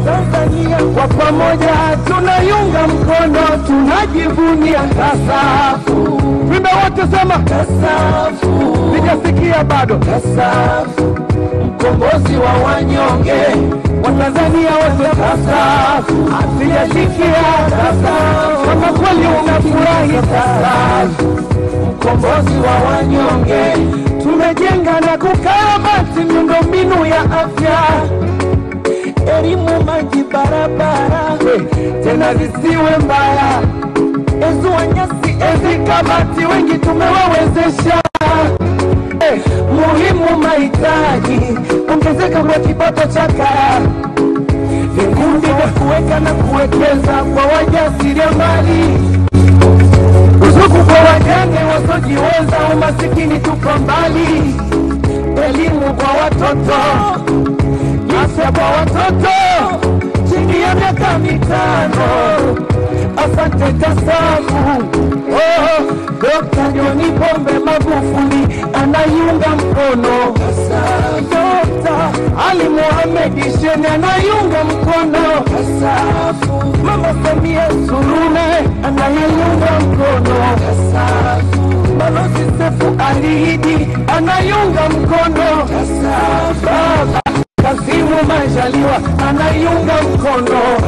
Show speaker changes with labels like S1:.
S1: Tanzania kwa pamoja tunaiunga mkono, tunajivunia TASAFU. Wimbe wote sema TASAFU, sijasikia bado TASAFU, mkombozi wa wanyonge Watanzania wote TASAFU, sijasikia TASAFU, kama kweli unafurahi TASAFU, mkombozi wa wanyonge tumejenga na kukarabati miundombinu ya afya elimu, maji, barabara tena zisiwe mbaya. Ezua nyasi, ezi kabati, wengi tumewawezesha. Eh, Muhimu mahitaji, ongezeka kwa kipato cha kaya, vikundi vya kuweka na kuwekeza kwa wajasiriamali, ruzuku kwa wajane wasiojiweza, umasikini tuko mbali, elimu kwa watoto afya kwa watoto chini ya miaka mitano. Asante TASAFU. Oh, Dr. John Pombe Magufuli anaiunga mkono. Dr. Ali Mohamed Shein anaiunga mkono. Mama Samia Suluhu anaiunga mkono. Balozi Sefu Ali Idi anaiunga mkono. Baba Kasimu Majaliwa anaiunga mkono